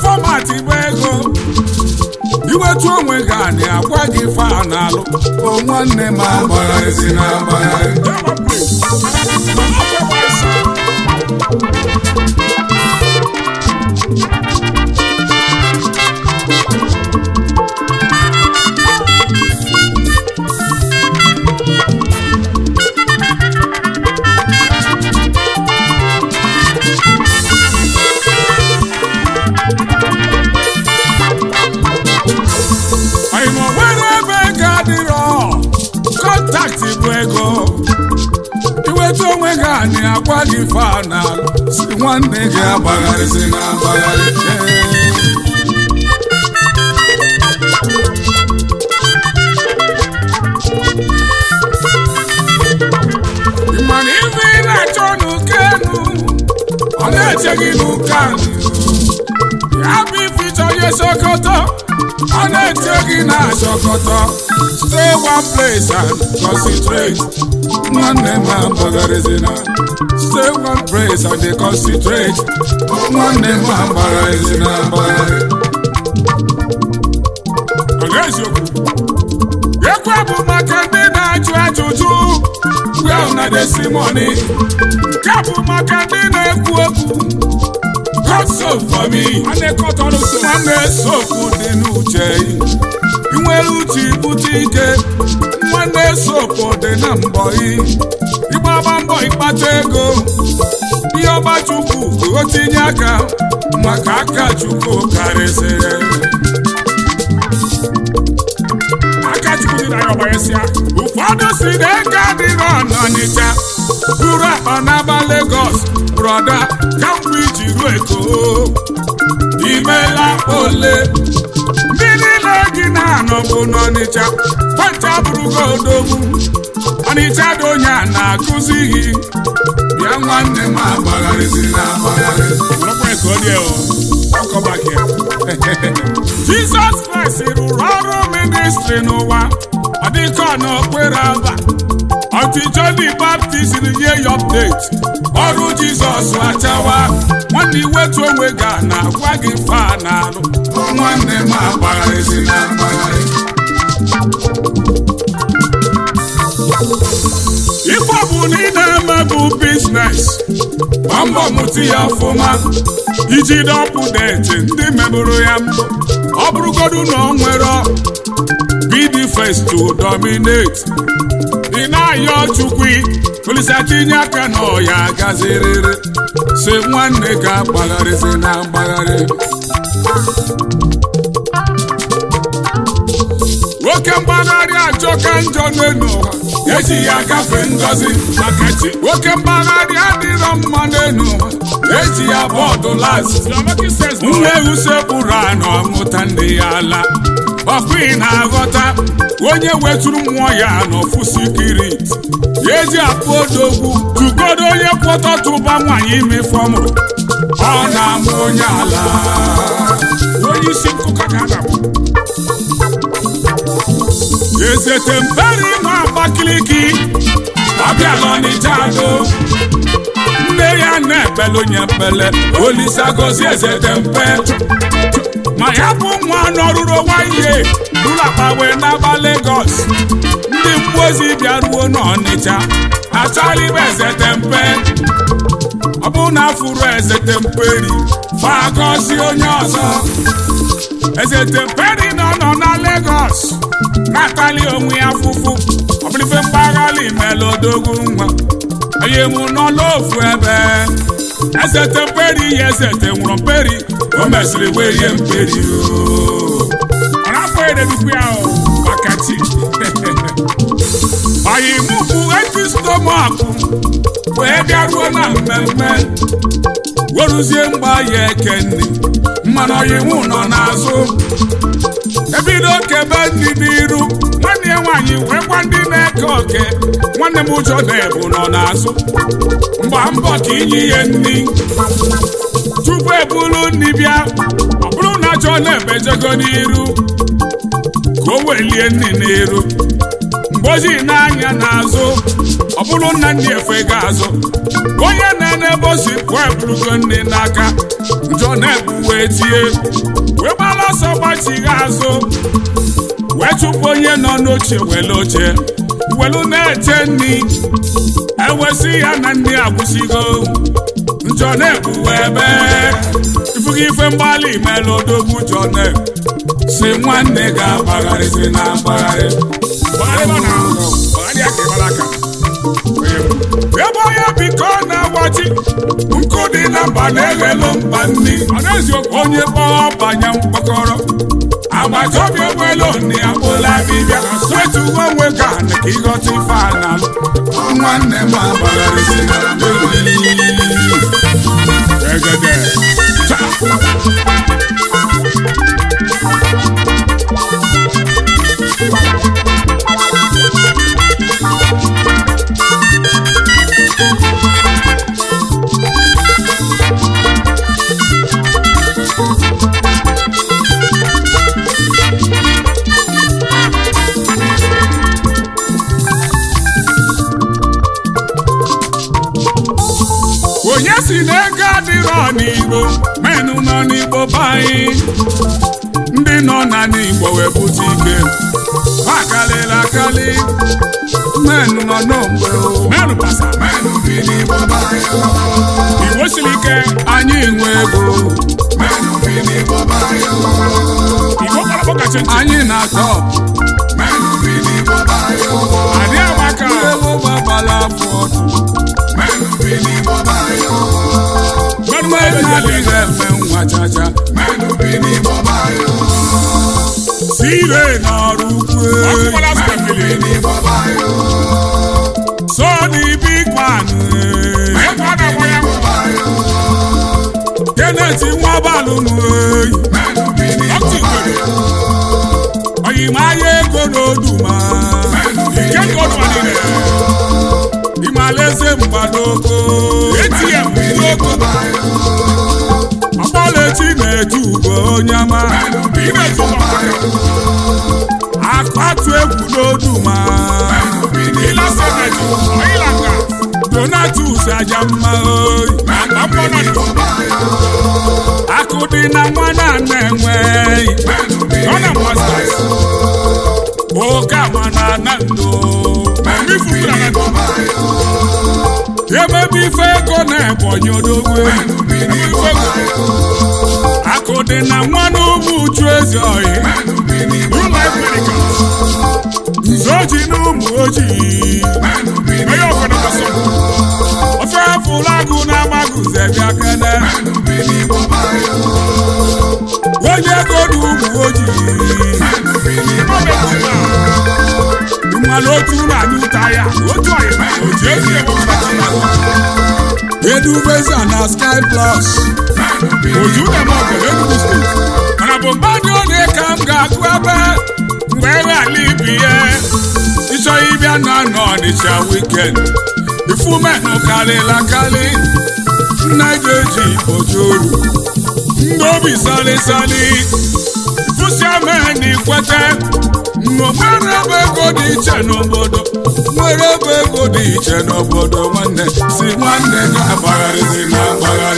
fọmatị bụ ego iwetu onwe gị anị agwa gị fa n'alụ o nwanne m agbagharịzi na agbagharị anyị ma nwere ebe ego adịrọ kọntaktị bụ ego iwetu onwe gị anyị agwa gị fa n'alụ si nwanne gị agbagharịzi na agbagharị Ee. Ị ma na ife ị na-achọ n'ụka enu ọ na-eche gị n'ụka anị ya bụ ife ịchọ ihe sokoto ọ na-eche gị na sokoto stay one place and concentrate nwanne m agbagharịzina stay one place and dey concentrate nwanne m agbagharịzina agbagharị ọ ga-eziokwu ekwe bụ maka ndị na-ajụ ajụjụ well na desi money nke bụ maka ndị na-ekwu okwu God so for me nwanne sokwu dị n'uche ị nwere uche ibute ike nwanne sopụ dị na mbọ ị ịgbaba mbọ ịkpata ego ihe ọba chukwu ka o tinye aka maka aka chukwu karịsịrị aka chukwu dị na ya ọgbanyesịa ụfọdụ si na ego adịrọ n'ọnịcha buru akpa n'aba Lagos brọda kamgbe iji ruo eko imela ole ndị niile gị na-anọbụ n'ọnịcha kwancha bụrụgo odogwu ọnịcha dị onye a na-akụzi gị bịa nwanne m agbagharịzi na agbagharị Jizọs Kraịst rụrụ ọrụ ministri n'ụwa ọ dịka ọ n'okpere aba ọtụ John the Baptist nye ya update ọrụ Jizọs achawa nwanne iwetu onwe ga na-agwa gị fa na-alụ nwanne m agbagharịzi na agbagharị ife ọ bụ na ị na-eme bụ biznes gbaa mbọ mụta ya ọfụma iji dọpụdeti ndị mebụrụ ya mbụ ọ bụrụgodu na ọ nwere be the first to dominate ị na-ayọ chukwu polisi tinye aka na ọya gaziriri si nwanne ga agbagharịzi na mgbagharị nwoke mgbagharị ajọka njọ n'elu ụwa eji ya gafee ngọzi maka chi nwoke mgbagharị adịrọ mma n'elu ụwa eji ya bọọdụ las nne usekpụrụ anọ ọmụta ndị ya ala ọkwa ị na-aghọta onye wetụrụ mmụọ ya n'ofu sikirit ya eji akpụ odogwu tugodo onye kwọtọtụba nwaanyị ime fọmụrụ ọ na-amụ onye ala onye isi nkụka ka a na-akpọ ezete mperi ma Abakaliki ọbịala Ọnịcha do nne ya na-ekpele onye ekpele Olisa gozi ezete mpe ma ya bụ nwa nọrụrụ nwanyị ụlọ akpa wee n'aba Lagos ndị mmụọ ozi bịaruo n'Ọnịcha achọghị ibe ezete mpe ọ bụ na afụrụ ezete mperi fa gọzie onye ọzọ ezete mperi nọ nọ na Lagos na-atali onwe ya fụfụ ọbụlife mpaghara imela odogwu nwa onye mụ nọ n'ofu ebe ezete mperi ya ezete nwụrụ mperi o mesịrị wee rie mperi ọ na-afọ ededukwu ya maka chi anyị mụbụ eti stomach wee bịaruo na mmemme weruzie mgba ya ekenni mmanụ ọyịmụ nọ n'azụ ebido kebe ndị n'iru nwanne ya nwaanyị wee gwa ndị na-eke oke nwanne m ụjọ na-ebu nọ n'azụ mgba mbọ ka inye ihe nri tupu ebulu nri bịa ọ bụrụ na jọ na-ebejego n'iru ka o welie nri n'iru mgbe ozi n'anya n'azụ ọ bụrụ nna ndị efe ga-azụ onye na-enebe osi pụọ eburugo nne n'aka njọ na-ebu wee tie wee gbara ọsọ gbachigha azụ wee chụpụ onye nọ n'oche were oche welu na-eche nri ewesị ya na ndị agwụsigo njọ na-ebuwe ebe ifugo ife mgbalị mere odogwu njọ na si nwanne ga-agbagharịzi na mgbagharị ebe onye biko na-agbachi nkụ dị na mba na-eghelu mba nri onye kpọọ banye mkpọkọrọ agbata obi enwelu nne ya kpụla bibịa wetu uwe onwe ka na ka ịghọta ife a na nwanne m agbagharịzi na egede onye si na ego adịrọ n'igbo menụ nọ n'igbo be anyị ndị nọ na n'igbo wee bute ike ha karịrị akarị menụ nọ n'ogbe menụ pasa menụ bi n'igbo be anyị igbo siri ike anyị nwe ego menụ bi n'igbo be anyị igbo kpọrọ kacha anyị na-atọ menụ bi n'igbo be anyị adị agbaka ewu gbagbala afọ ọdụ gọọmenti adịghị eme nwa chacha sire n'ọrụ ukwu so the big man Kenneth nwabalụnụ oyimaya ego n'oduma ike godụmanire ịmalaeze mgbadoko ATM n'ogo ọkpọlechi na-eju ugo onye ama akpatu egwu n'oduma donatus ajamma oyi akụ dị na nwa na na-enweghị Ghana Masters oke ama na anando emebe ife ego na-ebonyi odogwu akụ dị na nwa n'ụmụ uchu ezi oyi nze oji na ụmụ ojii ofe fụlagụ na-agbagụze bịa kene onye ego na ụmụ ojii mmanụ otu na-anụ ụta ya otu oji ezi edubeza na sky plus oju na-eme Enugu steeti mana bụ mmadụ onye ka m ga-agụ ebe mgbe ghara ibi ya ịchọ ịbịa na n'Ọnịcha wikend ifumenụ karịla karị nna ga-eji ojoru ndị obi salịsalị fụsiameni kwete nwere ebe ego dị iche n'obodo nwere ebe ego dị iche n'obodo nwanne si nwanne ga-agbagharịzi na agbagharị